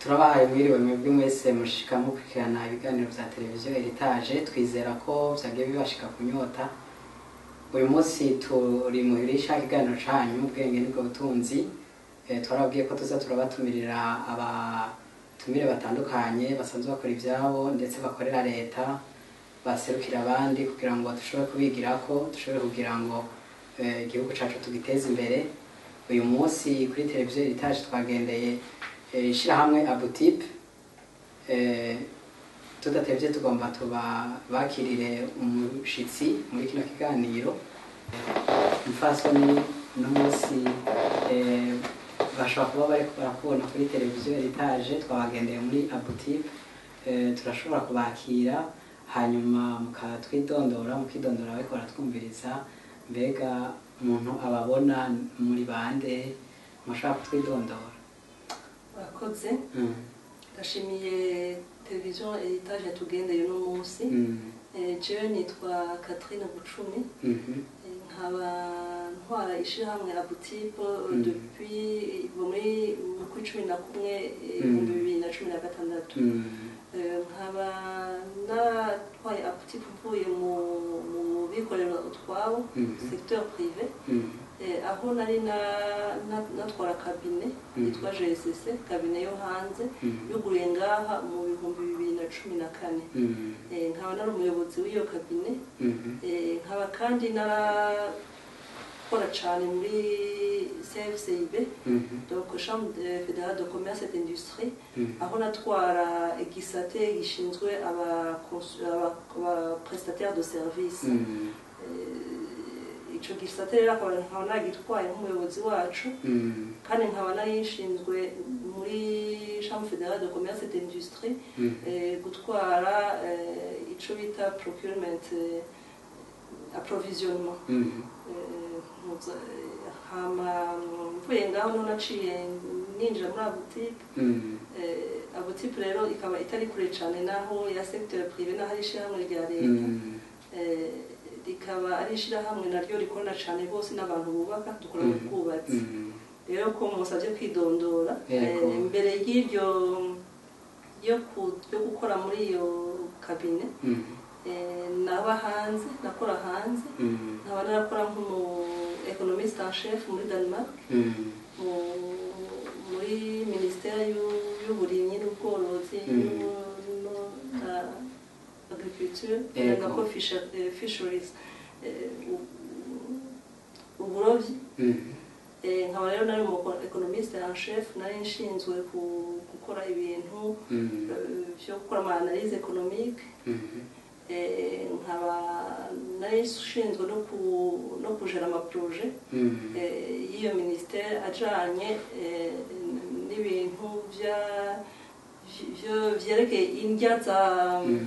turabahaye mwiriwe mwebwe mwese mushika mukurikirana ibiganiro vya televiziyo eritaje twizera ko vyagiye bibashika kunyota uyu munsi turi muhirisha ikiganiro canyu ubwenge nibwo butunzi Eh, twarabwiye ko tuza turabatumirira abatumire batandukanye basanzwe bakora ivyabo ndetse bakorera leta baserukira abandi kugira ngo dushobore kubigirako dushobore kugira ngo eh, igihugu cacu tugiteze imbere uyu munsi kuri televiziyo eritaje twagendeye eh, ishirahamwe abutipe eh, tudatevye tugomba tuba bakirire umushitsi muri kino kiganiro umfasoni uno munsi eh, bashobora kuba bariko barakubona kuri televiziyo eritaje twabagendeye muri abutipe eh, turashobora kubakira hanyuma mukatwidondora mukidondora bariko baratwumviriza mbega umuntu ababona muri bande mushobora kutwidondora murakoze Mm, ndashimiye televiziyo eritaje yatugendeye uno munsi mm, Eh, jewe nitwa Catherine Bucumi mhm, Eh, nkaba ntwara ishirahamwe abutipe Mm. depuis muri mu kuri cumi na kumwe eh, Mm. ibihumbi bibiri na cumi na gatandatu mm, Eh, nkaba natwaye abutipe mvuye mu mu bikorera utwabo Mhm. secteur privé mm, Eh, aho nari na- na- natwara kabine Mhm. yitwa GSC kabine yo hanze Mhm. yuguruye ngaha mu bihumbi bibiri na cumi na kane mm, Eh, nkaba nari umuyobozi w'iyo kabine mhm, Eh, nkaba kandi narakora cyane muri CFCIB mhm, donc chambre de fédérale de commerce et d'industrie mhm. aho natwara igisate gishinzwe aba- aba- aba prestataire de service Mm, Eh, ico gisate rero akaba nkaba nagitwaye nk'umuyobozi wacu mm, kandi nkaba nari nshinzwe muri chambre fédérale de commerce et d'industrie mhm. eh, gutwara eh, ico bita procurement eh, approvisionnement Mhm, Eh, muza- eh, hama mvuye ngaho niho naciye ninjira muri abutipe mm, Eh, abutipe rero ikaba itari kure cane naho ya secteur privé naho ari ishirahamwe rya leta mm, Eh, rikaba ari ishirahamwe naryo rikorana cane bose n'abantu bubaka dukora mu Mhm. bwubatsi mm, rero ko musabye kwidondora Yego. eh, mbere y'iryo yo ku- yo gukora muri iyo kabine mhm, eh, naba hanze nakora hanze mm, nkaba narakora nk'umu economiste en chef muri Denmark mm, mu- muri ministère y'u- y'uburimyi n'ubworozi Mm. n'u- no- na agriculture Yego. nako fisher- eh, fisheries eh, u- uburovyi mhm, Eh, nkaba rero nari umu economiste en chef nari nshinzwe ku- gukora ibintu mm, eh, vyo gukora ama analyse économique mhm, Eh, nkaba nari nshinzwe no ku- no kujera amaproje mm, eh, y'iyo ministère ajanye eh, n'ibintu vya vyo- vyerekeye indya za mm,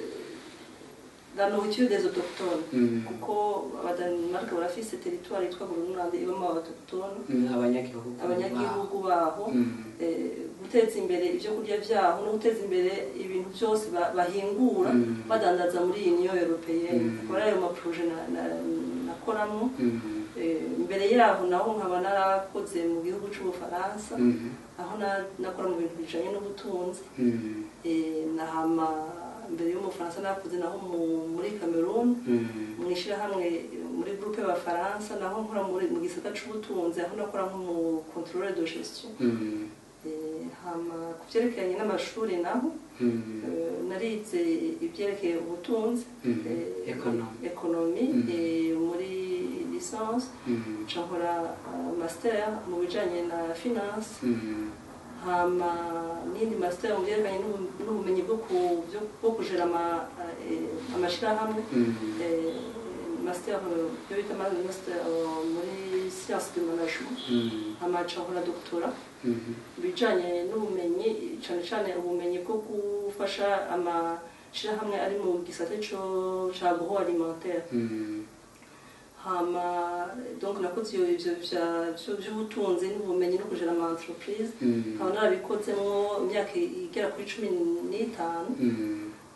la nourriture des autochtones mm, kuko abadanimarike barafise teritwari yitwa burunlande ibamo abatochtone mm, abanyagihugu abanyagihugu baho Mm, eh, guteza imbere ibyo kurya vyaho no guteza imbere ibintu byose ba- bahingura Mm. badandaza muri iyi niyo europeyenne Mm. akaba ari ayo maproje na- na- nakoramo mm, Eh, imbere yaho naho nkaba narakoze mu gihugu c'ubufaransa mhm, aho na- nakora mu bintu bijanye n'ubutunzi mm, Eh, nahama mbere y'umufaransa nakoze naho mu- muri cameroon mm, mu ishyirahamwe muri groupe y'abafaransa naho nkora muri mu gisata c'ubutunzi aho nakora nk'umu contrôleur de gestion mm, Eh, hama ku vyerekeranye n'amashuri naho mm, eh, narize ibyerekeye ubutunzi Mhm. eh, Economy. economy Mhm. eh, muri licence mm, nca nkora eh, master mu bijanye na finance mm, hama n'indi master mu byerekanye n'ubu- n'ubumenyi bwo ku- byo- bwo kujera ama- eh, amashirahamwe mm, eh, master eh, yo bita ma- master eh, muri science de management mm, hama nca nkora doctorat mhm, ibijanye n'ubumenyi cyane cyane ubumenyi bwo gufasha amashirahamwe ari mu gisate co- ca agroalimentaire mm, hama donc nakoze iyo ivyo vya- vyo vy'ubutunzi n'ubumenyi no kujera ama entreprise mm, nkaba narabikozemwo imyaka igera kuri cumi n'itanu mm,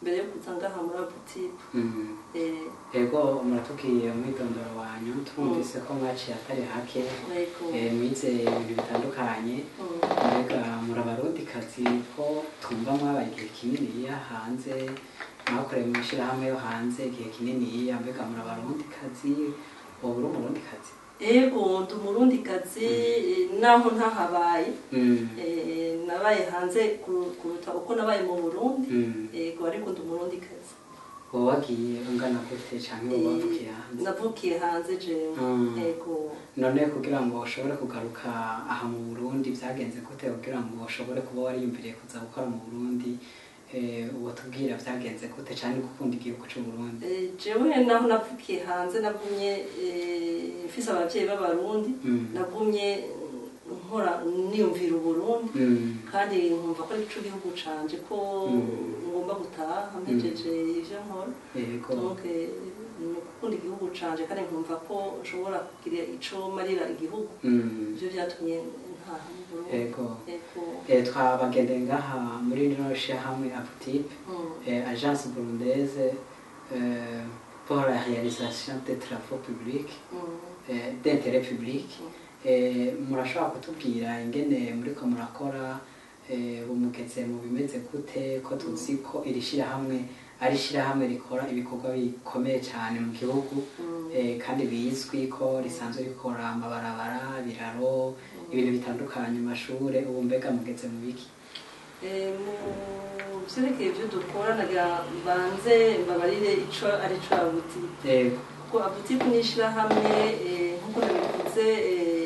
mbere yo kuza ngaha muri abutipe Mm. ego muratubwiye umwidondoro wanyu turumvise ko mwaciye atari hake yego eh, mwize ibintu bitandukanye Mm. mbega muri abarundikazi ko twumva mwabaye igihe kininiya hanze mwakoreye mu mashyirahamwe yo hanze igihe kininiya mbega muri abarundikazi wowe uri umurundikazi yego ndi umurundikazi eh, naho ntahabaye Mm. Eh, nabaye hanze kuru- kuruta uko nabaye mu burundi Mm. yego ariko ndi umurundikazi wowe wagiye ungana gute cyangwa wowe wavukiye hanze navukiye hanze jewe Mm. yego none kugira ngo ushobore kugaruka aha mu burundi byagenze gute kugira ngo ushobore kuba wariyumviriye kuza gukora mu burundi eh, uwo tubwira byagenze gute cyane gukunda igihugu cy'u burundi Eh, jewe naho navukiye hanze nagumye eh, mfise abavyeyi b'abarundi Mm. nagumye mm, nkora niyumvira uburundi Mm. kandi nkumva ko ari cyo gihugu canje ko Mm. ngomba gutaha mpejeje ivyo nkora yego donc eh, ni ukukunda igihugu canje kandi nkumva ko nshobora kugira ico marira igihugu Mm. ivyo vyatumye ntaha mu Burundi yego yego Eh, twabagendeye ngaha muri rino shyirahamwe aputipe Mm. eh, agence burundaise euh, pour la réalisation des travaux publics Mm. eh, d'intérêt public Eh, murashobora kutubwira ingene muriko murakora eh, bumugeze mu bimeze gute ko tuzi ko iri shyirahamwe ari ishyirahamwe rikora ibikorwa bikomeye cyane mu gihugu Mm. eh, kandi bizwi ko risanzwe rikora amabarabara ibiraro ibintu bitandukanye mu mashure ubu mbega mugeze mu biki Eh, mu vyerekeye ivyo dukora nagira banze mbabarire ico ari co abutike yego kuko abutike ni ishirahamwe eh, nk'uko nabivuze eh,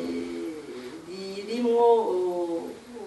ririmwo oh,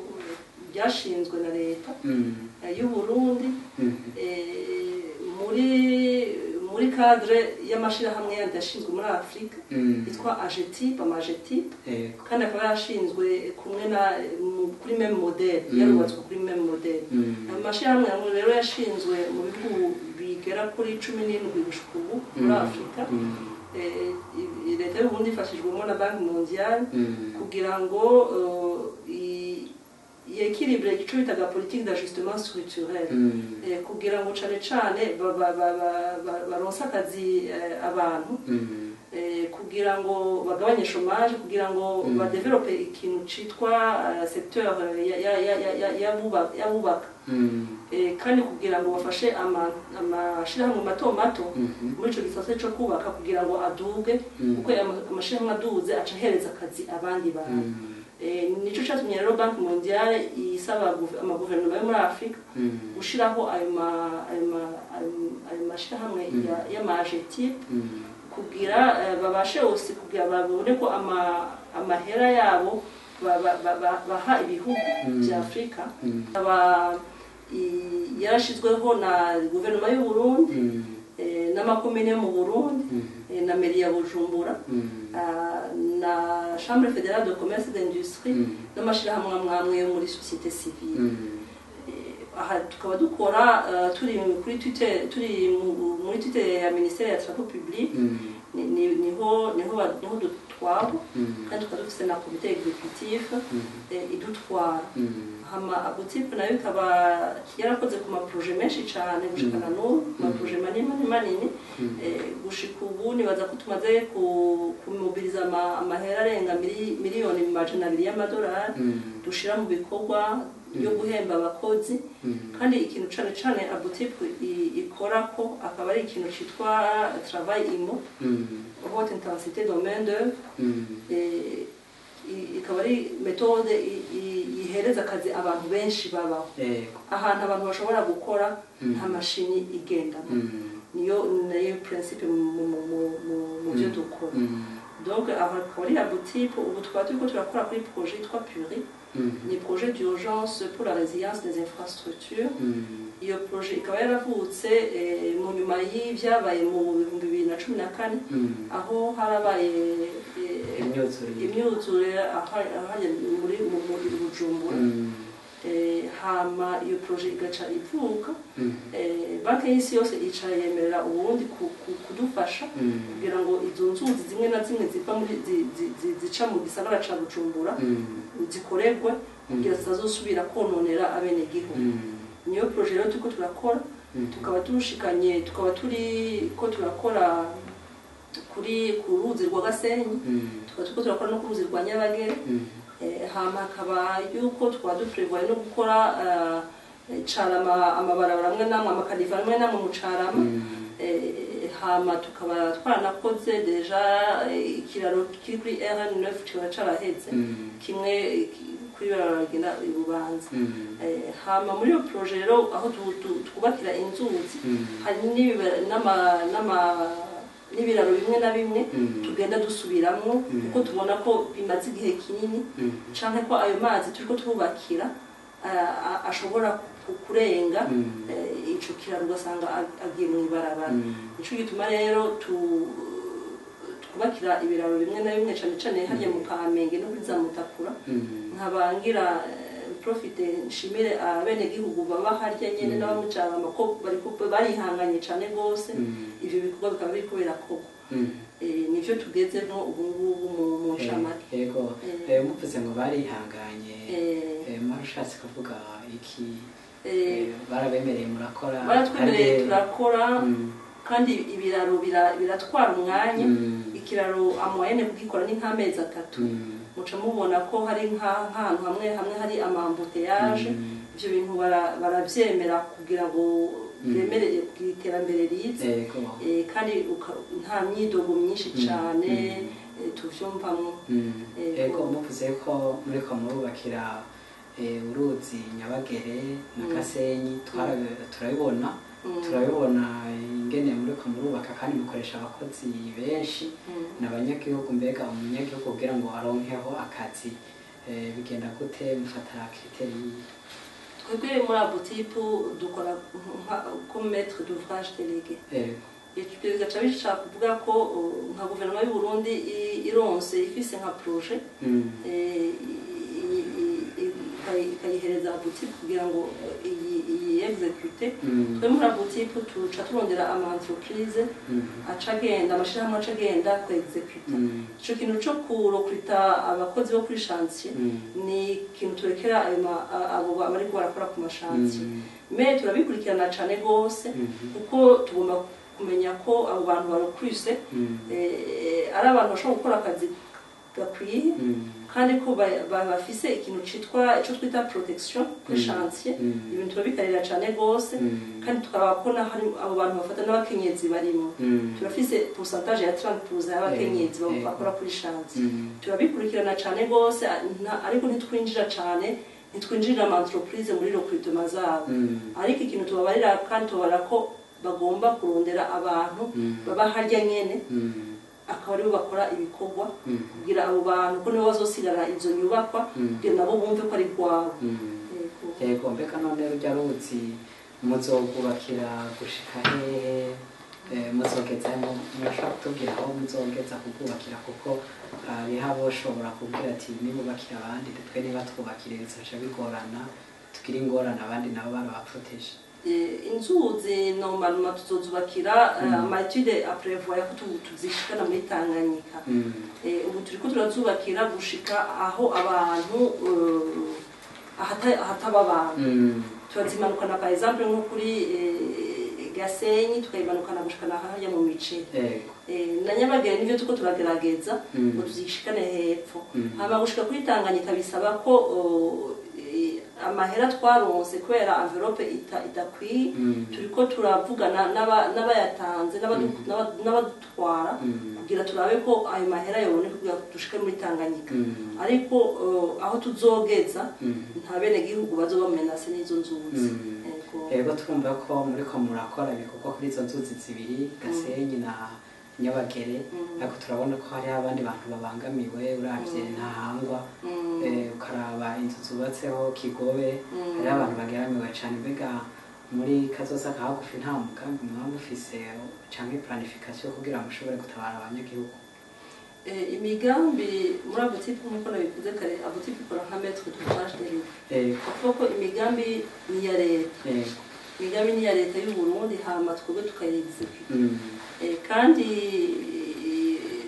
ryashinzwe na leta Mm, eh, y'uburundi mhm, eh, muri muri cadre y'amashirahamwe yandi yashinzwe muri afurika mm, yitwa agetip amagetip yego kandi akaba yarashinzwe kumwe na mu- kuri meme model Mm. yarubatswe kuri meme model Mm, amashyirahamwe amwe rero yashinzwe mu bihugu bigera kuri cumi n'indwi gushika ubu muri mm, afurika mm, Eh, i- leta y'uburundi ifashijwemo na banki mondiale mm, kugira ngo eh, i- yekiribure ico bitaga politique d'ajustement structurel mm, Eh, kugira ngo cane cane ba- ba- ba- ba- ba- baronse akazi eh, abantu mm, eh, kugira ngo bagabanye chômage kugira ngo Mm. badevelope ikintu citwa eh, secteur ya- ya- ya- ya- ya- y'abuba- y'abubaka mm, Eh, kandi kugira ngo bafashe ama- amashirahamwe mato mato mhm, muri ico gisate co kubaka kugira ngo aduge Mm. kuko ama- amashirahamwe aduze aca ahereza akazi abandi bantu mm, Eh, nico catumye rero banki mondiale isaba guve- amaguverinoma yo muri afurika mm, gushiraho ayo ma- ayo ma- ayo- ayo mashirahamwe Mm. ya- y'amajetip mm, kugira eh, babashe hose kugira babone ko ama- amahera yabo ba- ba- ba- ba- baha ibihugu Mm. vya afurika mm, aba i- yarashizweho na guverinoma y'u Burundi mm, eh, n'amakomine yo mu Burundi mm, eh, na meri ya Bujumbura mm, ah, na chambre fédérale de commerce et d'industrie mm, n'amashirahamwe amwe amwe yo muri société civile mm, Eh, aha tukaba dukora eh, turi kuri Twitter turi mu- muri Twitter ya ministère ya travaux publics mm, ni- ni- niho niho ba- niho dutwara mm, kandi tukaba dufise na komite executif mm, eh, idutwara mm, hama abotipe nayo ikaba yarakoze ku maproje menshi cyane gushikana n'ubu ku maproje manini manini manini mm, Eh, gushika ubu nibaza ko tumaze ku- kumobiriza ama- amahera arenga mili- miliyoni majana abiri y'amadolari mm, dushira mu bikorwa byo guhemba abakozi mm, kandi ikintu cane cane abotipe ikora ko akaba ari ikintu citwa travail imo mm, haute intensité de main d'œuvre mm, Eh, i- ikaba ari metode i- i- ihereza akazi abantu benshi babaho yego ahantu abantu bashobora gukora Mm. nta mashini igendamo mm, niyo nayo principe mu mu- mu- mu- mu byo Mm. dukora mm, donc aho akaba ari abotipe ubu tukaba turiko turakora kuri projet yitwa puri mm, ni projet d'urgence pour la résilience des infrastructures mm, iyo projet ikaba yaravutse eh, mu nyuma y'ivyabaye mu bihumbi bibiri na cumi na kane mm, aho harabaye eh, imyuzure imyuzure aha- ahanye muri mu muri bujumbura mm, Eh, hama iyo proje igaca ivuka mm, Eh, banki y'isi yose icara yemerera uburundi ku- ku- kudufasha mm, kugira ngo izo nzuzi zimwe na zimwe ziva muri zi- zi- zi- zica mu gisagara ca bujumbura mm, zikoregwe kugira zitazosubira kononera abenegihugu mm, niyo proje rero turiko turakora Mhm. tukaba turushikanye tukaba turi ko turakora kuri ku ruzi rwa gasenyi Mm. tukaba turiko turakora no ku ruzi rwa nyabagere Mm. Eh, hama hakaba yuko twaba duprevoye no gukora eh, carama amabarabara amwe namwe amakaniva amwe namwe mu carama Mm. Eh, hama tukaba twaranakoze deja eh, ikiraro kiri kuri rn9 kikaba caraheze Mm. kimwe eh, ki- kuri barabara rigenda i bubanza Mm. Eh, hama muri iyo proje rero aho tu- tu- twubakira inzuzi Mm. hari n'ibiba- n'ama- n'ama- n'ibiraro bimwe na bimwe Mm. tugenda dusubiramwo Mm. kuko tubona ko bimaze igihe kinini Mm. canke ko ayo mazi turiko twubakira a- a- ashobora ku- kurenga Mm. eh, ico kiraro ugasanga ag- agiye mu ibarabara Mm. nico gituma rero tu- twubakira ibiraro bimwe na bimwe cane cane harya mu kamenge no kuri za mutakura Mm. nkabangira profite nshimire abenegihugu baba harya nyene Mm. n'abamucarama ko bariko barihanganye cane gose Mm. ivyo bikorwa bikaba biriko birakorwa Mm. Eh, nivyo tugezemwo ubu ngubu mu- mu ncamake yego Eh. Eh, muvuze ngo barihanganye Eh, Eh, mwarashatse kuvuga iki eh, Eh, barabemereye murakora baratwemereye kandi- turakora Mm. kandi ibiraro bira- biratwara umwanya Mm. ikiraro amoyene kugikora ni nk'amezi atatu Mm. muca mubona ko hari nka- nk'ahantu hamwe hamwe hari amambuteyaje Mm. ivyo bintu bara- baravyemera kugira ngo Mm. bemerere kugira iterambere rize yego Eh, kandi uka- nta myidogo myinshi Mm. cane Mm. eh, tuvyumvamwo Mm. Yego. yego muvuze ko muriko murubakira eh, uruzi nyabagere na Mm. gasenyi twara- turabibona Mm. turabibona ingene muriko murubaka kandi mukoresha abakozi benshi Mm. n'abanyagihugu mbega umunyagihugu kugira ngo aronkeho akazi eh, bigenda gute mufata kriteri twebwe muri abotipu dukora nka- comme maître d'ouvrage délégué yego bigaca bishaka kuvuga ko uh, nka guverinoma y'u Burundi i- ironse ifise nka projet Mm. eh, i- i- i- ikayi- ikayihereza abotipu kugira ngo eh, iyi- iyi execute Mm. twe muri abotipu tuca turondera ama entreprise Mm. aca agenda amashirahamwe aca agenda ku execute Mm. ico kintu co kurokurita abakozi bo kuri chantier Mm. ni ikintu turekera ayo ma- a- abo ba- bariko barakora ku mashantier Mm. me turabikurikirana cane gose Mhm. kuko tugomba kumenya ko abo bantu barokwise Mm. eh, ari abantu bashobora gukora akazi gakwiye Mm. kandi ko ba- ba- bafise ikintu citwa ico twita protection kuri Mm. chantier Mm. ibintu turabikarira cane gose Mm. kandi tukabakona hari abo bantu bafata n'abakenyezi barimo Mm. turafise pourcentage ya 30% y'abakenyezi Eh, ba- eh. bakora kuri chantier Mm. turabikurikirana cane gose nta- ariko ntitwinjira cane ntitwinjirira ama entreprise muri recrutement zabo Mm. ariko ikintu tubabarira kandi tubabarira ko bagomba kurondera abantu Mm. baba harya nyene Mm. akaba aribo bakora ibikorwa Mm. kugira abo bantu ko nibo bazosigara izo nyubakwa Mm. kugira nabo bumve ko ari rwabo Mm. Yego. yego mbega none rujya ruzi muzogubakira gushika hehe Eh, muzogeza mu- murashobora kutubwira aho muzogeza kubwubakira kuko hariho aboshobora kubwira ati nibubakira abandi twe niba twubakire bizoca bigorana tugira ingorane abandi nabo barabaproteje Eh, inzuzi normalement tuzozubakira Mm. amaetude aprevoya ko tu- tuzishikana muri tanganyika Mm. Eh, ubu turiko turazubakira gushika aho abantu eh, ahata- ahataba abantu Mm. turazimanukana par exemple nko kuri eh, gasenyi tukayimanukana gushikana harya mu miceri yego Eh, na nyabagere nivyo tuko turagerageza Mm. ngo tuzishikane hepfo Mm. hama gushika kuri tanganyika bisaba ko oh, eh, amahera twaronse kubera envelope ita- idakwiye Mm. turiko turavugana n'aba- n'abayatanze n'abadu- Mm. n'aba- n'abadutwara Mm. kugira turabe ko ayo mahera yoboneka kugira ngo dushike muri tanganyika Mm. ariko eh, aho tuzogeza Mm. nta bene gihugu bazoba menase n'izo nzuzi Mm. Yego. yego twumva ko muriko murakora ibikorwa kuri izo nzuzi zibiri gasenyi na nyabagere Mm. ariko turabona ko hariho abandi bantu babangamiwe uravye Mm. ntahangwa Mm. eh, ukaraba inzu zubatseho kigobe Mm. hariho abantu bageramiwe cane mbega muri kazoza ka hagufi nta mugambi mwaba mufise canke planification kugira ngo mushobore gutabara abanyagihugu Eh, imigambi muri abotipu nk'uko nabivuze kare abotipu ikora nka metre d'ouvrage de l'État Eh, kuvuga ko imigambi ni iya leta eh, imigambi ni iya leta y'u Burundi hama twebwe tukayexecute mm, Eh, kandi eh,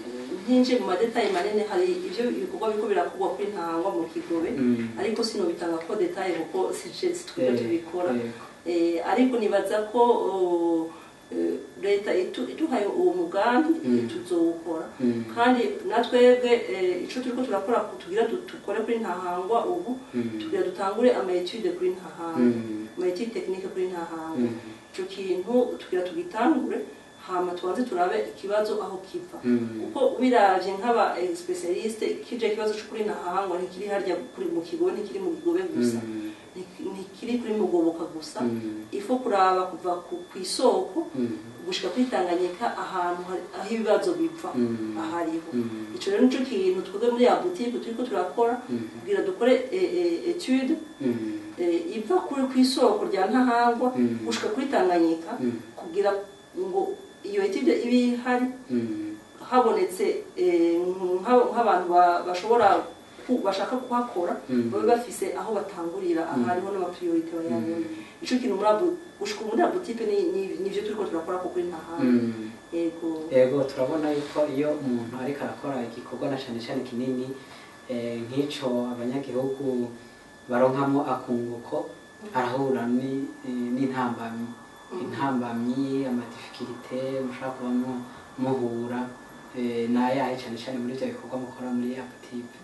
ntinje mu madetaye manini hari ibyo ibikorwa biriko birakorwa kuri ntangwa mu kigobe Mm. ariko sinobitanga ko detaye kuko sije twebwe Eh, tubikora yego. Eh, ariko nibaza ko oh, eh, leta itu- iduhaye uwo mugambi Mm. tuzowukora Mm. kandi natwebwe eh, ico turiko turakora tugira du- dukore kuri ntahangwa ubu Mm. tugira dutangure ama etude kuri ntahangwa Mm. ama etude technique kuri ntahangwa Mm. ico kintu tugira tugitangure hama tubanze turabe ikibazo aho kiva Mm. kuko biravye nk'aba eh, specialiste kije ikibazo cyo kuri ntahangwa ntikiri harya kuri mu kigobe ntikiri mu kigobe gusa Mm. Ntik- ntikiri kuri mugoboka gusa Mm. ifo kuraba kuva ku ku isoko Mm. gushika kwitanganyika ahantu hari- aho ibibazo biva Mm. ahariho Mm. ico rero nico kintu twebwe muri ya boutique turiko turakora Mm. kugira dukore eh, eh, etude Mm. eh, iva kuri ku isoko rya ntahangwa Mm. gushika kuri tanganyika Mm. kugira ngo iyo etude ibe ihari Mm. habonetse eh, nka- nk'abantu ba- bashobora ku- bashaka kuhakora Mm. babe bafise aho batangurira Mm. ahariho n'amapriorite bayabona ico kintu muri abo gushika muri abo tipe ni- ni- nivyo turiko turakora ko kuri ntahangwa Mm. yego yego turabona yuko iyo umuntu ariko arakora igikorwa na cyane cyane kinini eh, nk'ico abanyagihugu baronkamo akunguko arahura ni- eh, n'intambamyi Mhm. intambamyi amadifikirite mushobora kuba mu- muhura eh, nayahe cyane cyane muri ibyo bikorwa mukora muri apatipe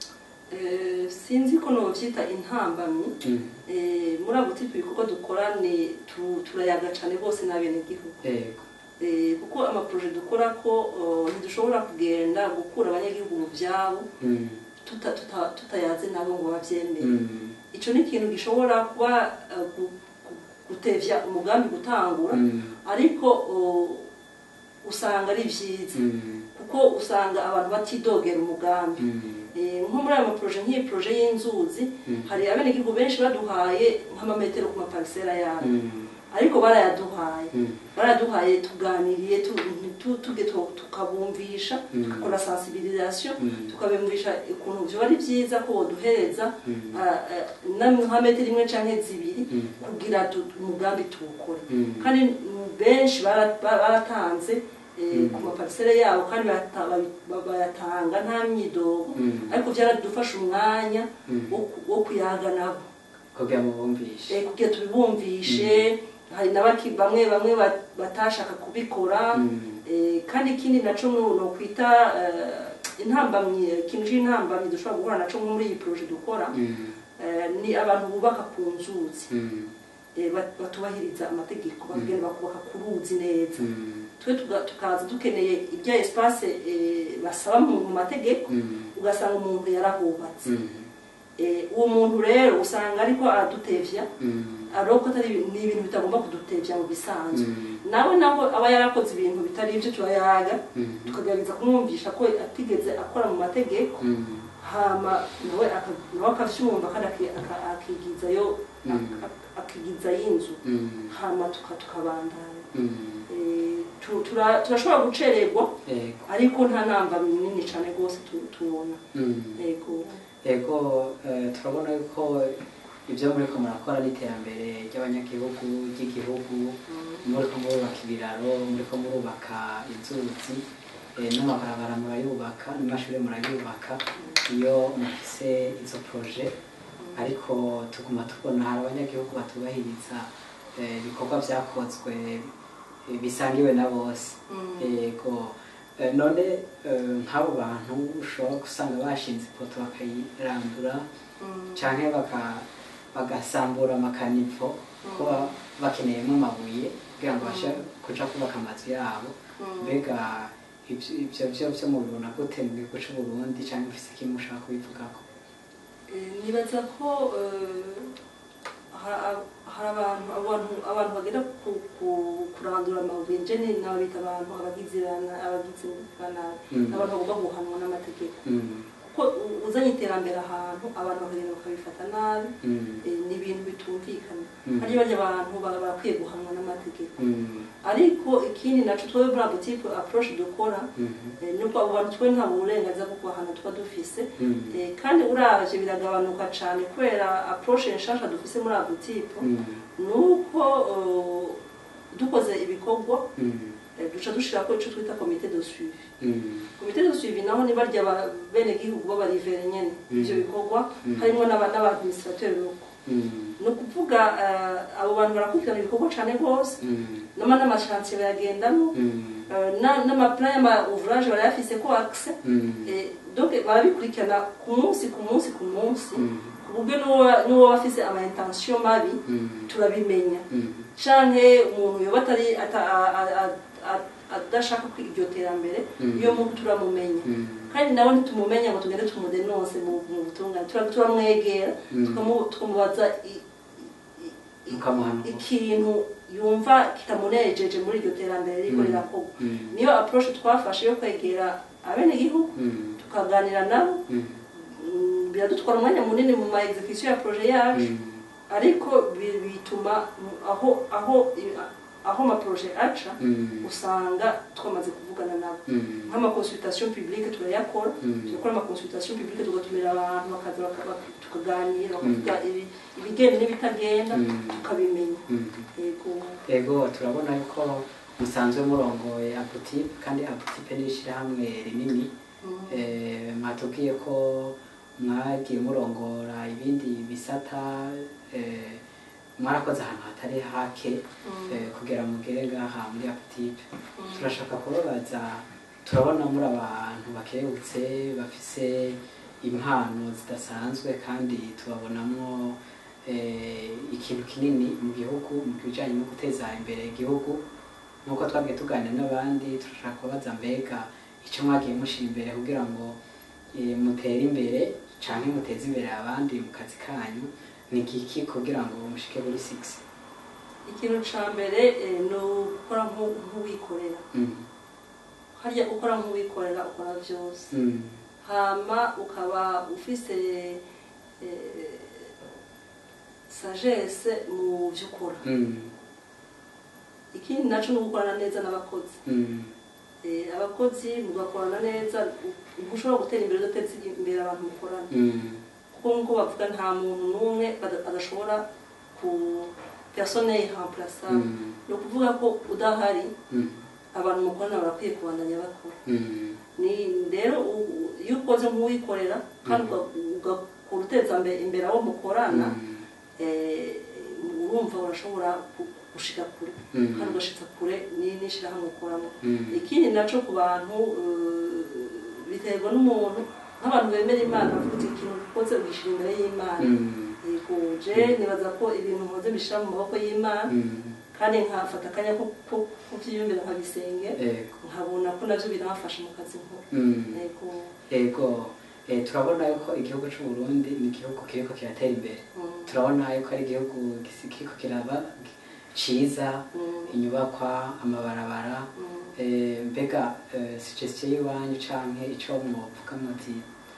Eh, sinzi ko novyita intambamyi Mm. Eh, muri abo tipe ibikorwa dukora ni tu- turayaga cane bose n'abenegihugu yego Eh, kuko amaproje dukora ko oh, ntidushobora kugenda gukura abanyagihugu mu vyabo Mm. tuta- tuta- tutayaze nabo ngo bavyemere Mm. ico ni ikintu gishobora kuba eh, gu- gu- gutevya umugambi gutangura Mm. ariko oh, usanga ari vyiza Mm. kuko usanga abantu batidogera umugambi Mm. Eh, nko muri aya maproje nk'iyi proje y'inzuzi Mm. hari abenegihugu benshi baduhaye nk'amametero ku maparisera yabo Mm. ariko barayaduhaye Mm. baraduhaye tuganiriye tu- tu- tuge tu- tukabumvisha Mm. tugakora sensibilisation Mm. tukabumvisha ukuntu vyoba ari vyiza ko boduhereza Mm. ah, ah, na nka metero imwe canke zibiri Mm. kugira tu- umugambi tuwukore Mm. kandi mm, benshi bara- ba- baratanze eh, Mm. ku maparisere yabo kandi barata- ba- ba- bayatanga nta myidogo Mm. ariko vyaradufasha umwanya Mm. wo ku- wo kuyaga nabo kugira ngo bumvishe Eh, kugira tubibumvishe hari n'abaki bamwe bamwe bat- batashaka kubikora Mm. Eh, kandi ikindi naco nu- nokwita eh, intambamyi ikintu c'intambamyi dushobora guhura naco nko muri iyi proje dukora Mm. eh, ni abantu bubaka ku nzuzi Mm. eh, bat- batubahiriza amategeko bagenda bakubaka ku ruzi neza Mm. twe tuga- tukaza dukeneye ibya espace eh, basaba mu mu mategeko Mm. ugasanga umuntu yarahubatse Mm. Eh, uwo muntu rero usanga ariko aradutevya Mm. ariko atari ni ibintu bitagomba kudutevya mu bisanzwe Mm. nawe naho aba yarakoze ibintu bitari ibyo turayaga Mm. tukagerageza kumwumvisha ko atigeze akora mu mategeko Mm. hama nawe aka- nawe akavyumva kandi aki- aka- akigizayo Mm. ak- akigizayo inzu Mm. hama tuka- tukabandanya Mm. Eh, tu- tura- turashobora gucererwa Yego. ariko nta namba nini cane rwose tu- tubona Mm. yego yego eh, turabona yuko ibyo muriko murakora n'iterambere ry'abanyagihugu ry'igihugu muriko murubaka ibiraro muriko murubaka inzuzi eh, n'amabarabara murayubaka n'amashuri murayubaka iyo mufise izo proje ariko tuguma tubona hari abanyagihugu batubahiriza eh, ibikorwa vyakozwe eh, bisangiwe na bose Mm. yego Eh, none eh, nk'abo bantu ushobora gusanga bashinze ipoto bakayirandura Mm. canke baka- bagasambura amakanivo kuba bakeneyemo amabuye kugira ngo bashe kuja kubaka amazu yabo Mm. mbega ivyo ivyo vyo vyo mubibona gute mu gihugu c'uburundi canke mufise ikintu mushaka kubivugako Eh, nibaza ko eh, ha- hari abantu abantu abantu bagenda ku- ku- kurandura amabuye nje ni nabita abantu abagizi ba- abagizi ba nabi Mm. abantu bagomba guhanwa n'amategeko Mm, kuko u- uzanye iterambere ahantu abantu bakagenda bakabifata nabi mm, eh, ni ibintu bitumvikana Mm. hari barya abantu ba- barakwiye guhanwa n'amategeko mm, ariko ikindi naco twebwe muri abo type approche dukora mm, eh, nuko abo bantu twe nta burenganzira bwo kubahana tuba dufise mm, Eh, kandi uravye biragabanuka cane kubera approche nshasha dufise muri abo type mm, nuko uh, dukoze ibikorwa mm, eh, duca dushirako ico twita komite de suivi Mm. komite de suivi naho ni barya bene gihugu b'abarivere nyene Mm. ivyo bikorwa Mm. harimwo n'aba- n'abadministrateurs loko Mm. ni ukuvuga eh, abo bantu barakurikirana ibikorwa cane rwose Mm. nama n'amashantiye bayagendamo Mm. eh, na- n'amaplan y'ama ouvrage barayafise ko accès Mm. Eh, donc barabikurikirana ku munsi ku munsi ku munsi Mm. ku buryo n'uwo- n'uwo bafise ama intention mabi Mm. turabimenya Mm. canke umuntu yoba atari ata- a- a- a- a- adashaka kwiga iryo terambere Mm. iyo muntu turamumenya Mm. kandi nawe ntitumumenya ngo tugende tumudenonse mu mu butungane Tura- turamwegera Mm. tukamu- tukamubaza i- i- i- Mukamuhanura. ikintu yumva kitamunejeje muri iryo terambere riko Mm. rirakorwa Mm. niyo approche twafashe yo kwegera abenegihugu Mm. tukaganira nabo Mm. mm, biradutwara umwanya munini mu ma execution ya projet yacu Mm. ariko bi- bituma mm, aho aho i- aho ama projet aca Mm. usanga twamaze kuvugana nabo Mm. nk'amaconsultation publique turayakora Mm. turakora amaconsultation publique tugatumira abantu bakaza baka- baka- tukaganira bakavuga ibi- ibigenda n'ibitagenda Mm. tukabimenya Mm. yego ego turabona yuko musanzwe murongoye abutipe kandi abutipe ni ishyirahamwe rinini Mm. Eh, mwatubwiye ko mwagiye murongora ibindi bisata eh, mwarakoze ahantu hatari hake Mm. eh, kugira mugere ngaha muri abutipe Mm. turashaka kubabaza turabona muri abantu bakebutse bafise impano zidasanzwe kandi tubabonamo eh, ikintu kinini mu gihugu mu bijyanye no guteza imbere igihugu nk'uko twagiye tuganira n'abandi turashaka kubabaza mbega icyo mwagiye mushyira imbere kugira ngo eh, mutere imbere cyangwa muteze imbere abandi mu kazi kanyu ni igiki kugira ngo mushike kuri sigisi ikintu ca mbere eh, ni ukora nk'u- nk'uwikorera Mm, harya gukora nk'uwikorera ukora byose mm, hama ukaba ufise eh, sagesse mu byo ukora mm, ikindi naco ni ugukorana neza n'abakozi mm, Eh, abakozi mugakorana neza ntushobora gutera imbere udateza imbere abantu mukorana mm, kuko nk'uko bavuga nta muntu n'umwe bada- adashobora ku persone irremplaçable mm, ni ukuvuga ko udahari mm, abantu mukorana barakwiye kubandanya bakora mm, ni rero u- u- iyo ukoze nk'uwikorera kandi uga- ugakora uteza mbe- imbere abo mukorana mm, eh, urumva urashobora ku- gushika kure Mm. kandi ugashitsa kure ni- n'ishirahamwe ukoramo mm, ikindi naco ku bantu eh, biterwa n'umuntu nk'abantu bemera imana bavuga uti ikintu ukoze ugishira imbere y'imana mm, yego je nibaza ko ibintu nkoze bishira mu maboko y'imana mm, kandi nkafata akanya ko ko- kuvyiyumvira nkabisenge ego, nkabona ko navyo biramfasha mu kazi nkora mm, yego ego eh, turabona yuko igihugu cy'u Burundi ni igihugu kiriko kiratera imbere mm, turabona yuko ari igihugu gisi- kiriko kiraba ciza mm, inyubakwa amabarabara mm. eh, mbega eh, suggestion y'iwanyu canke ico mwovuga muti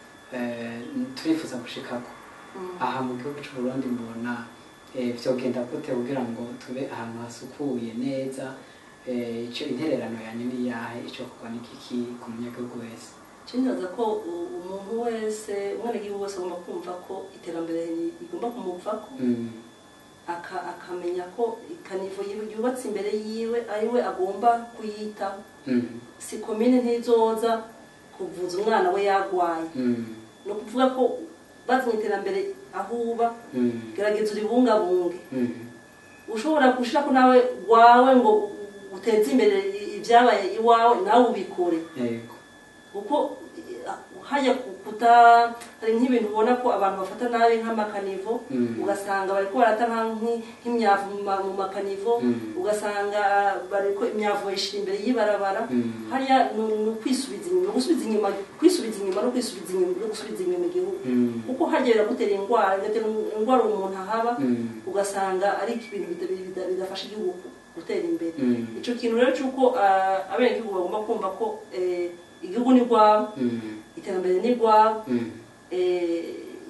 eh, turifuza gushikako Mm. aha mu gihugu cy'u Burundi mbona eh, vyogenda gute kugira ngo tube ahantu hasukuye neza eh, ico intererano yanyu ni yahe ico kuba ni kiki ku munyagihugu wese Cinibaza ko u- umuntu wese umwenegihugu wese agomba kumva ko iterambere rigomba kumuvako mm. aka- akamenya ko ikanivo yiwe yubatse imbere yiwe ariwe agomba kuyitaho Mm. si komine ntizoza kuvuza umwana we yagwaye Mm. ni ukuvuga ko bazanye iterambere aho uba Mm. gerageza uribungabunge Mm. ushobora gushirako nawe wawe ngo uteze imbere i- ibyabaye iwawe nawe ubikore Yego. kuko eh, hajya ku- kuta hari nk'ibintu ubona ko abantu bafata nabi nk'amakanivo Mm. ugasanga bariko barata nka- nk'i- nk'imyavu mu ma- mu makanivo Mm. ugasanga bariko imyavu bayishira imbere y'ibarabara Mm. hariya ni ni ukwisubiza inyuma gusubiza inyuma kwisubiza inyuma no kwisubiza inyuma no gusubiza inyuma igihugu Mm. kuko hajya biragutera indwara bigatera indwara umuntu ahaba Mm. ugasanga ari ibintu bida- bida- bidafasha igihugu gutera imbere Mm. ico kintu rero c'uko ah, abenegihugu bagomba kumva ko eh, igihugu ni rwabo Mm. iterambere ni rwabo Mm. eh,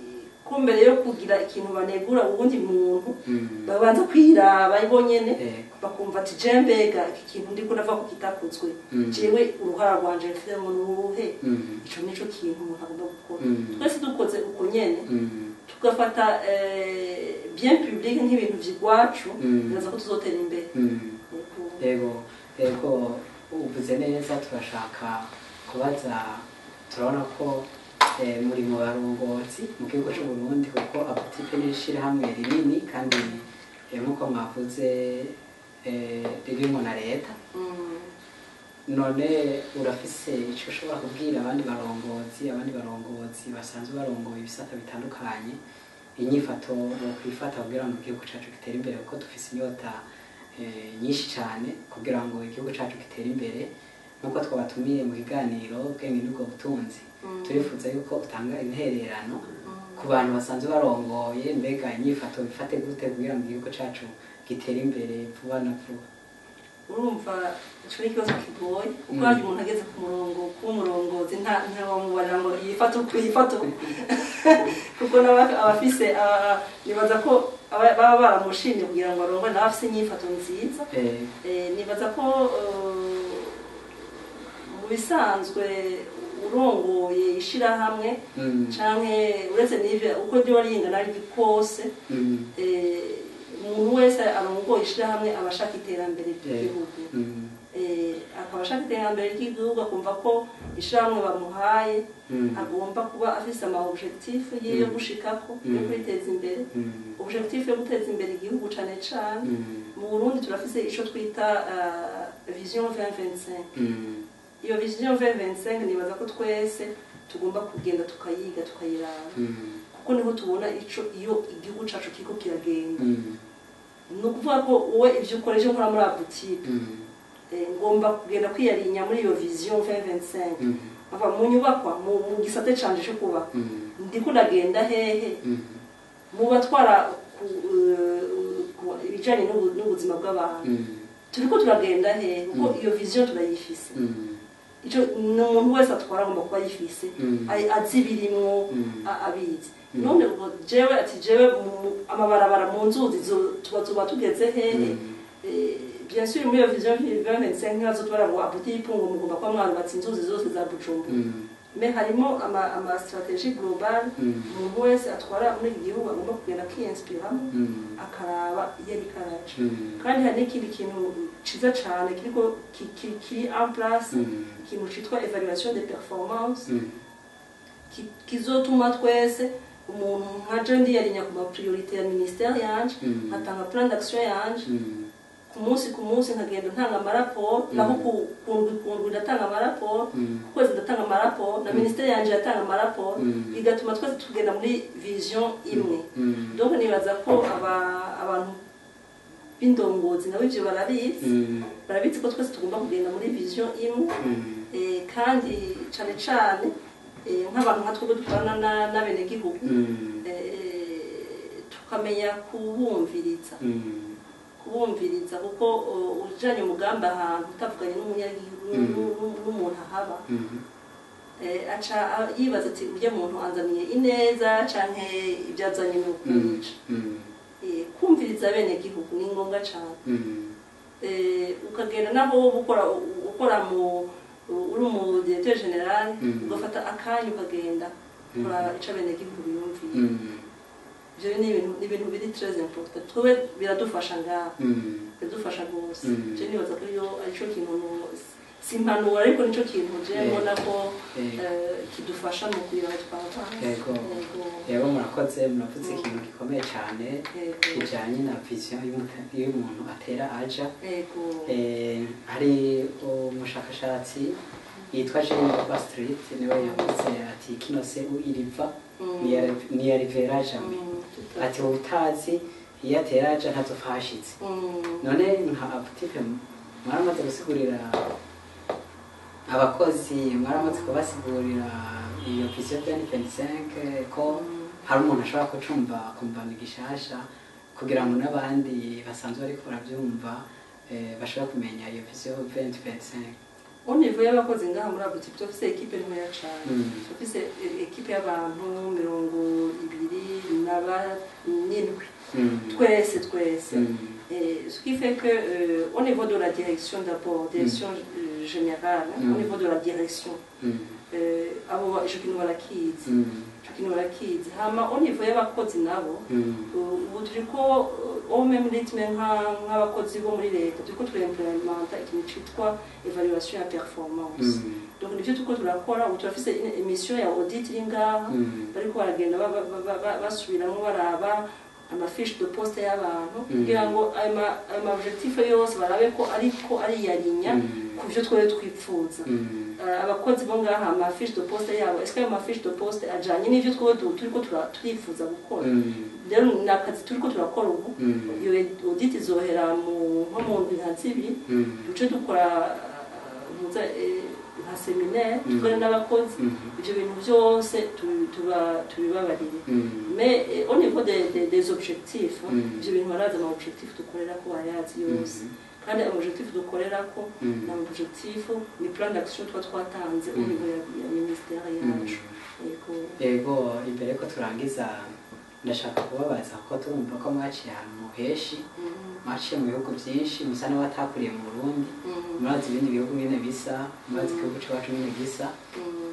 ko mbere yo kugira ikintu banegura uwundi muntu Mm. babanza kwiraba bo nyene Yego. bakumva ati je mbega iki kintu ndiko ndava ko kitakozwe Mm. jewe uruhara rwanje rufitemo nuruhe Mm. ico nico kintu umuntu agomba gukora Mm. twese dukoze uko nyene Mm. tugafata eh, bien public nk'ibintu vy'igwacu Mm. biraza ko tuzotera imbere Mm. Yego. Yego. Yego. uvuze neza turashaka kubaza turabona ko eh, muri mu barongozi mu gihugu cy'u Burundi kuko abutipe ni ishyirahamwe rinini kandi eh, nk'uko mwavuze eh, ririmo na leta Mm. none urafise icyo ushobora kubwira abandi barongozi abandi barongozi basanzwe barongoye ibisata bitandukanye inyifato bokwifata kugira ngo igihugu cyacu gitere imbere kuko dufise inyota eh, nyinshi cyane kugira ngo igihugu cyacu gitere imbere nk'uko twabatumiye mu kiganiro ubwenge n'ubwo butunzi Mm. turifuza yuko utanga intererano Mm. ku bantu basanzwe barongoye mbega inyifato bifate gute kugira ngo igihugu cyacu gitere imbere vuba na vuba urumva ico ni ikibazo kigoye kuko Mm. hari umuntu ageze ku murongo kuba umurongozi nta ntawamubarira ngo yifate uku yifate uku kuko nawe abafise aba- nibaza ko aba- baba baramushimye kugira ngo arongore nawe afise inyifato nziza Eh, Eh, nibaza ko eh, mu bisanzwe urongoye ishirahamwe mm, canke uretse n'ivyo uko ryo ringana ari kose mm, eh, umuntu wese arongoye ishirahamwe aba ashaka iterambere ry'igihugu mm, Eh, akaba ashaka iterambere ry'igihugu akumva ko ishirahamwe bamuhaye mm, agomba kuba afise ama objectif ye yo Mm. gushikako yo Mm. kwiteza imbere mm, objectif yo guteza imbere igihugu cane cane mm, mu burundi turafise ico twita uh, vision 2025 mm, iyo vision 2025 nibaza ko twese tugomba kugenda tukayiga tukayiraba mm, kuko niho tubona ico iyo igihugu cacu kiriko kiragenda mm, ni ukuvuga ko wowe ivyo ukoresha nkora muri abutike mm, eh, ngomba kugenda kwiyarinya muri iyo vision 2025 mm, ava mu nyubakwa mu mu gisate canje co kubaka mm, ndiko ndagenda hehe mm, mu batwara ku- eh, ku- ibijanye n'ubu- n'ubuzima bw'abantu mm, turiko turagenda hehe kuko Mm. iyo vision turayifise mm, ico ni umuntu wese atwara agomba kuba ayifise Mm. ay- azi ibirimwo Mm. a- abizi Mm. none ubwo jewe ati jewe mu- amabarabara mu nzuzi zo- tuba tuba tugeze hehe Mm. Eh, bien sûr muri iyo vision 2025 ntibazo tubara ngo abuti ipungo mugomba kuba mwarubatse inzuzi zose za bujumbura mm, me harimo ama, ama strategie global Mm. umuntu wese atwara muri iki gihugu agomba kugenda akiyinspiramo mm, akaraba iyo ariko araca mm, kandi hari n'ikindi kintu ciza cane kiriko ki- ki- kiri en place mm, ikintu citwa evaluation de performance mm, ki- kizotuma twese umuntu nka je ndiyarinya ku mapriorite ya ministère yanje Mm. nkatanga plan d'action yanje mm, ku munsi ku munsi nkagenda ntanga amaraporo naho ku- ku ndwi ku ndwi ndatanga amaraporo Mm. ku kwezi ndatanga amaraporo na ministère yanje yatanga amaraporo Mm. bigatuma twese tugenda muri vision imwe mm, donc nibaza ko aba- abantu b'indongozi nabo ivyo barabizi mm, barabizi ko twese tugomba kugenda muri vision imwe mm, Eh, kandi cane cane eh, nk'abantu nka twebwe dukorana na- n'abenegihugu mm, eh, tukamenya kubumviriza mm, kubumviriza kuko uh, ujanye umugambi ahantu utavuganye n'umunyagihugu Mm. n'u- n'u- n'umuntu ahaba mm, eh, aca a- yibaza ati urya muntu anzaniye ineza canke ibyo azanye ni mm, ukwica mm, Eh, kumviriza abenegihugu ni ngombwa cane mm, Eh, ukagenda naho wowe ukora ukora mu uri umu directeur general Mm. ugafata akanya ukagenda Mm. kuraba ico abenegihugu biyumviye mm, ivyo ni ibintu ni ibintu biri très important twe biradufasha ngaha mm, biradufasha rwose Mm. je nibaza ko iyo arico kintu no- si impanuro ariko nico kintu je Yeah. mbona ko Eh. eh, kidufasha mu kugira ngo twava Yego. rero murakoze muravuze ikintu gikomeye cyane kijanye na vision y'umuntu- y'umuntu atera aja yego Eh, hari umushakashatsi yitwa Jean Bastrit niwe yavuze ati kino se iriva Mm. niyarivera jamais Mm, ati utazi iyo atera aja ntazopfa hashitse Mm. none nka abutipe mwaramaze gusigurira abakozi mwaramaze kubasigurira iyo vision 2025 ko hari umuntu ashobora kucumva akumva ni gishasha kugira ngo n'abandi basanzwe bariko baravyumva eh, bashobora kumenya iyo vision 2025 au niveau y'abakozi ngaha muri abuti turafise ekipe ntoya cane Mm. turafise e- ekipe y'abantu mirongo ibiri na barindwi Mm. twese twese Mm. Et ce qui fait que euh, au niveau de la direction d'abord direction euh, générale Mm. au niveau de la direction Mm. euh, abo ico kintu barakizi Mm. ico ikintu barakizi hama au niveau y'abakozi nabo Mm. ubu turiko au même rythme nka- nk'abakozi bo muri leta turiko turimplementa ikintu citwa evaluation ya performance Mm. donc nivyo turiko turakora ubu turafise une emission ya audit iri ngaha Mm. bariko baragenda ba- ba- ba- ba- basubiramwo baraba amafiche de poste y'abantu Mm. kugira ngo ayo ma- ayo ma objectif yose barabe ko ariko ariyarinya Mm. ku vyo twari twipfuza Mm. Uh, abakozi bo ngaha amafiche de poste yabo est-ce que ayo mafiche de poste ajanye n'ivyo twe turiko tura- turifuza gukora Mm. rero ni akazi turiko turakora ubu Mm. iyo audit izohera mu nko mu ndwi nka zibiri Mm. duce dukora uh, muza eh, nka seminaire Mm. dukore n'abakozi Mm. ivyo bintu vyose tubi- tuba- tubibabarire Mm. mais eh, au niveau des, des, des objectifs Mm. ivyo bintu barazi ama objectif dukorera ko bayazi yose kandi ama objectif dukorera ko Mm. ni ama objectif ni plan d'action tuba twatanze au Mm. niveau ya, ya ministère yacu yego yego imbere ko turangiza ndashaka kubabaza ko turumva ko mwaciye ahantu henshi Mm. mwaciye mu bihugu byinshi musa n'abatakuriye mu burundi Mm. murazi ibindi bihugu nyine bisa murazi Mm. igihugu cyacu nyine gisa Mm.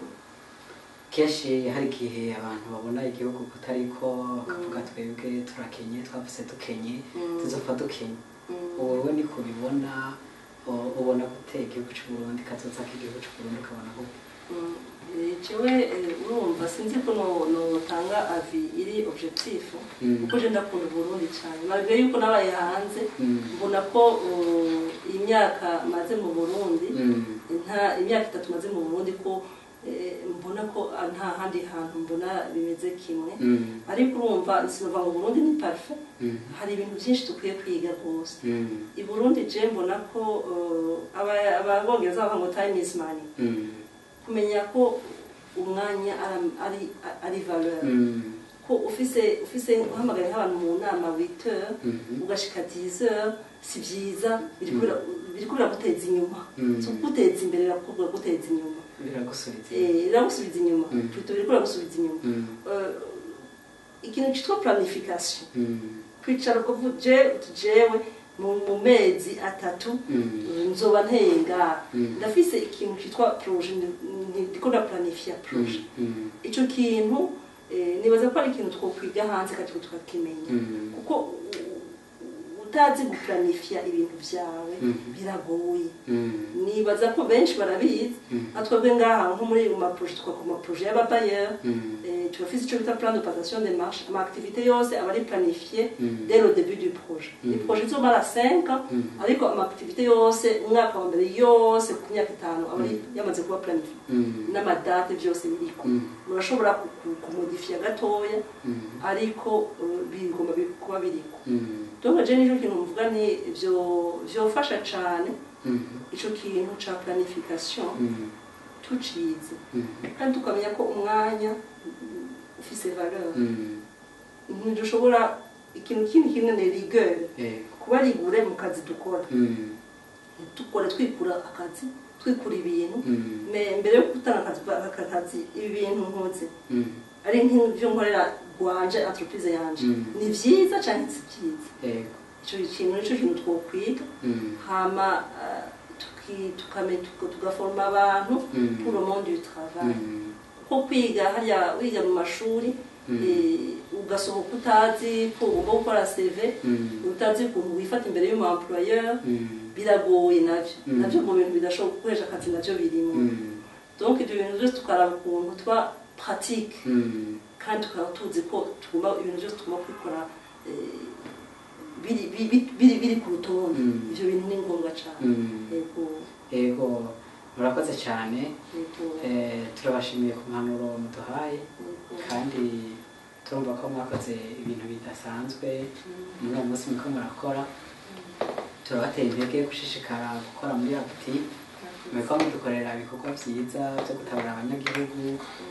kenshi hari igihe abantu babona igihugu kutariko bakavuga Mm. twebwe turakenye twavuse dukenye Mm. tuzopfa dukenye Mm. wowe ni kubibona u- ubona gute igihugu cy'uburundi kazoza k'igihugu cy'uburundi ukabona ko Mm. Eh, jewe eh, urumva sinzi ko no- notanga avi iri objectif Mm. kuko je ndakunda uburundi cyane malgré yuko nabaye hanze Mm. mbona ko uh, imyaka maze mu burundi Mm. nta imyaka itatu maze mu burundi ko eh, mbona ko ah, nta handi hantu mbona bimeze kimwe Mm. ariko urumva sinova ngo burundi ni parfait Mm. hari ibintu byinshi dukwiye kwiga rwose Mm. i burundi je mbona ko uh, aba- ababongereza bavuga ngo time is money Mm. kumenya ko umwanya ari- ari ari valeur Mm. ko ufise ufise uhamagaye nk'abantu mu nama 8 heures Mhm. ugashika 10 heures si byiza biriko bira- biriko biraguteza inyuma Mm. so guteza imbere birakubwira guteza inyuma biragusubiza Eh, biragusubiza inyuma Mm. plutôt biriko biragusubiza inyuma Mm. Eh, ikintu cyitwa planification Mm. kwicara ukavuga je jewe mu mu mezi atatu Mm. nzoba nteye ngaha Mm. ndafise ikintu cyitwa projet ndi- ndi- ndiko ndaplanifia projet Mm. icyo kintu eh, nibaza ko ari ikintu twokwiga hanze kandi tukakimenya Mm. kuko u- u- utazi guplanifia ibintu byawe Mhm. biragoye Mm. nibaza ko benshi barabizi Mm. nka twebwe ngaha nko muri mu maproje twakora amaproje y'ababayeri Mm. eh, turafise icyo bita plan de passation de marche ama activité yose aba ari planifié Mm. dès le début du projet Mm. ni projet izomara 5 ans Mm. ariko ama activité yose umwaka wa mbere yose ku myaka itanu aba ari Mm. yamaze kuba planifié Mm. n'amadate byose biriko Mm. murashobora ku- ku- kumodifiya gatoya Mm. ariko uh, bigomba bi- kuba biriko Mm. donc je nicyo kintu mvuga ni vyo vyofasha cane Mm. ico kintu ca planification Mm. tucize Mm. kandi tukamenya ko umwanya mm, ufise valeur Mm. ntidushobora ikintu kindi kimwe ni rigueur Eh. kuba rigure mu kazi dukora Mm. dukora twikura akazi twikura ibintu Mm. me mbere yo gutanga akazi aka kazi ibi bintu nkoze Mm. ari nk'ibyo nkorera rwanje entreprise yanje Mm. ni vyiza canke si vyiza Eh. ico kintu nico kintu twokwiga Mm. hama ah, tuki- tukame tuka- tugaforma abantu Mm. pour le monde du travail Mm. kuko kwiga harya wiga mu mashuri Mm. eh, ugasohoka utazi ko ugomba gukora CV Mm. utazi ukuntu wifata imbere y'umu employeur Mm. biragoye navyo Mm. navyo mu bintu bidashobora gukoresha akazi navyo birimo Mm. donc ibyo bintu byose tukaraba ukuntu tuba pratique Mm. kandi tukaba tuzi ko tugomba ibintu byose tugomba kubikora eh, biri biri- biri biri ku rutonde Mm. ivyo bintu ni ngombwa cyane Mm. yego Yego murakoze cyane yego Eh, turabashimiye ku mpanuro muduhaye yego kandi turumva ko mwakoze ibintu bidasanzwe muri uwo munsi muriko murakora turabatera intege gushishikara gukora muri abuti muriko mudukorera ibikorwa byiza byo gutabara abanyagihugu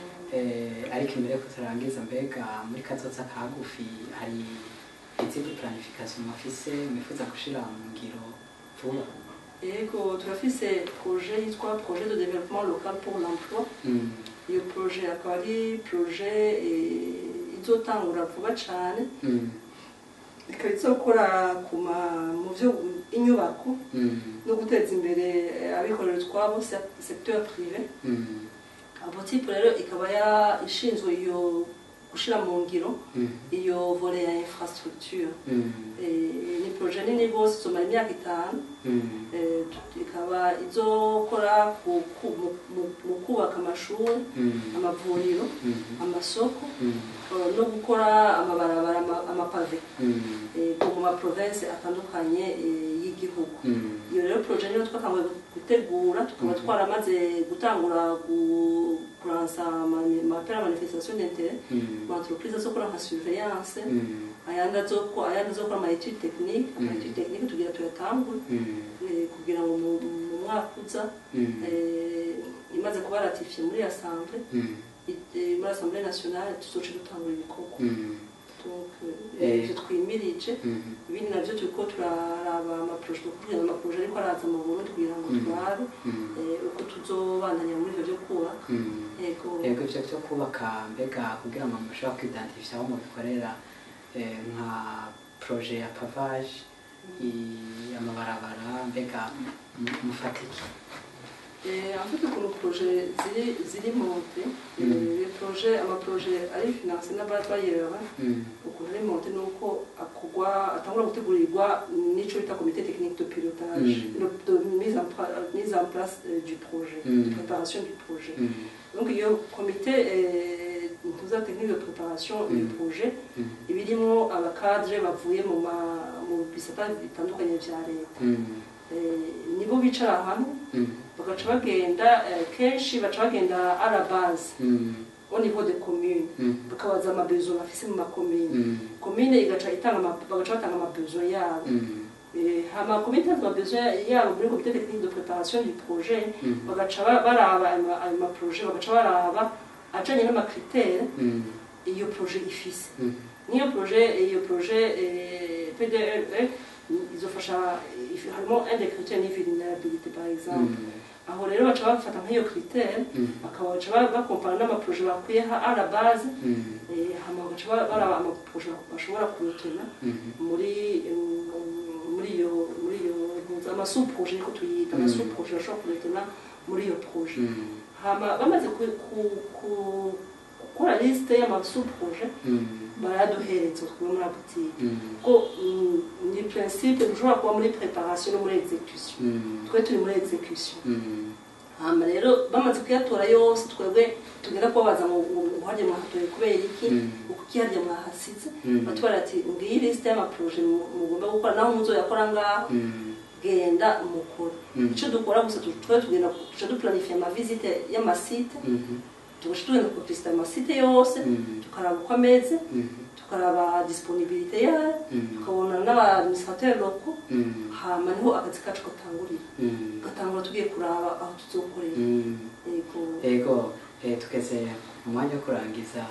Eh, ariko imbere ko turangiza mbega muri kazoza kagufi hari izindi planification mufise mwifuza gushira mu ngiro vuba yego turafise projet yitwa projet de développement local pour l'emploi Mm. iyo projet akaba ari projet eh, izotangura vuba cyane Mm. ikaba izokora ku ma mu byo inyubako Mm. no guteza imbere eh, abikorera utwabo se- secteur privé Mm. abotipe rero ikaba ya ishinzwe iyo gushira mu ngiro Mhm. iyo volet ya infrastructure Mhm. Eh, ni projet nini rwose izomara imyaka itanu Mhm. Eh, tu- ikaba izokora ku- ku- mu- mu- mu kubaka amashuri Mhm. amavuriro Mhm. amasoko Mhm. eh, no gukora amabarabara ama- amapave Mhm. eh, mu maprovensi atandukanye eh, y'igihugu Mhm. iyo rero projet niyo twatanguye gutegura tukaba Mhm. twaramaze gutangura gu- kuransa ama- amapera manifestation d'interet Mhm. mu entreprise azokora nka surveillance Mhm. ayandi azoko- ayandi azokora ama etude technique ama Mhm. etude technique tugira tuyatangure Mhm. eh, kugira ngo mu mu mwaka uza Mhm. eh, imaze kuba ratifiye muri assemble Mhm. eh, muri assemble nationale tuzoce dutangura ibikorwa Mhm. donc Eh. eh, ivyo twimirije Mhm. ibindi navyo turiko turaraba amaproje kugira amaproje ariko araza mu Burundi kugira ngo Mhm. turabe Mhm. eh, uko tuzobandanya muri ivyo vyo kubaka Mhm. yego yego ibyo byo kubaka mbega kugira ngo mushobora kwidantifisha aho mubikorera eh, nka proje ya pavage i- amabarabara mbega mu- mufata iki Eh, en fait ukuntu proje ziri ziri monte Mhm. les projet amaproje ari finance n'ababayera Mhm. ukuntu ari monte ni uko akorwa atangura gutegurirwa n'ico bita comité technique de pilotage Mhm. de, de mise, en, pra- mise en place euh, du projet Mhm. de préparation du projet Mhm. donc iyo comité eh, tuza technique de préparation du Mhm. projet Mhm. ibirimo abakadre bavuye mu ma- mu bisata bitandukanye vya leta Mhm. Eh, nibo bicara hamwe Mhm. bagaca bagenda eh, kenshi baca bagenda à la base Mhm. au niveau de commune Mhm. bakabaza amabezo bafise mu makomine Mhm. komine igaca itanga ama- bagaca batanga amabezo yabo Mhm. Eh, hama komine itanze amabezo yabo muri comité technique de préparation du projet Mhm. bagaca ba- baraba ayo ma- ayo maprojet bagaca baraba ajanye n'amakritere Mhm. iyo projet ifise Mhm. niyo projet iyo projet eh, PDE izofasha if- harimo un des critères ni vulnerabilité par exemple Mhm. aho rero baca bafata nk'iyo critère Mhm. bakabaca ba- bakompara n'amaproje bakwiye ha à la base Mhm. eh, hama bagaca ba- baraba amaproje bashobora kurutena Mhm. muri mm, muri iyo muri iyo amasuproje niko tuyita Mm. amasuproje bashobora kurutena muri iyo proje Mhm. hama bamaze ku- ku- ku- gukora liste y'amasuproje Mhm. baraduhereza twe muri butike Mhm. ko mm, ni principe dushobora kuba muri préparation no muri execution Mhm. twe turi muri execution Mhm. hama rero bamaze kuyatora yose twebwe tugenda kubabaza ngo ngo harya mwahatoye kubera iki Mm. uko iki harya mwahasize Mm. batubara ati ngiyi lisite y'amaproje mu- mugomba gukora naho muzoyakora ngaho Mhm. genda mukore Mm. icyo dukora gusa tu- twe tugenda tuca duplanifia amavisite y'amasite Mhm. tugaca tugenda kuvisita amasite yose Mhm. tukaraba uko ameze Mhm. tukaraba disponibilité yayo Mhm. tukabona n'abadministrateur loko Mhm. hama niho akazi kacu gatangurira Mhm. gatangura tugiye kuraba aho tuzokorera Mhm. yego yego eh, tugeze mu mwanya wo kurangiza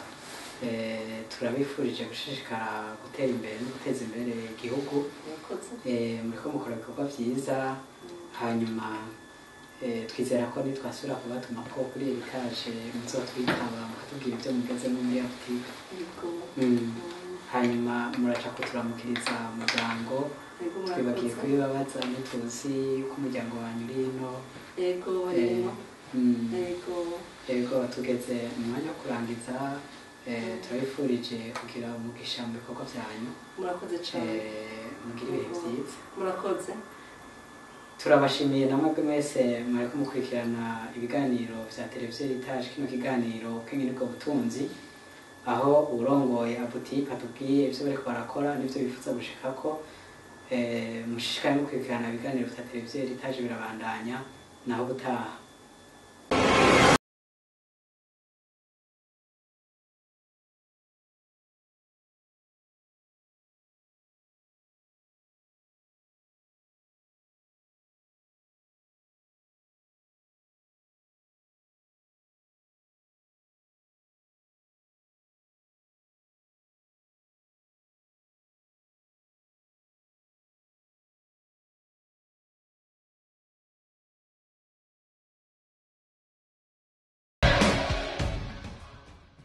eh, turabifurije gushishikara gutera imbere no guteza imbere igihugu yakoze eh, muriko mukora ibikorwa vyiza hanyuma eh, twizera ko nitwasubira kubatuma ko kuri erikaje muzotwitaba mukatubwira ibyo mugezemo muri afurika yego Mm. hanyuma muraca kuturamukiriza umuryango yego twibagiye murakoze kubibabaza ntituzi ko umuryango wanyu uri hino yego Eh, rero mm. yego yego tugeze mu mwanya wo kurangiza eh, turabifurije kugira umugisha mu bikorwa byanyu murakoze cyane eh, mugire ibihe byiza murakoze turabashimiye namwe mwese mwariko mukurikirana ibiganiro vya televiziyo ritaje kino kiganiro kenge nibwo butunzi aho urongoye abutipe atubwiye ivyo bariko barakora n'ivyo bifuza gushikako eh, mushishikare mukurikirana ibiganiro vya televiziyo ritaje birabandanya naho gutaha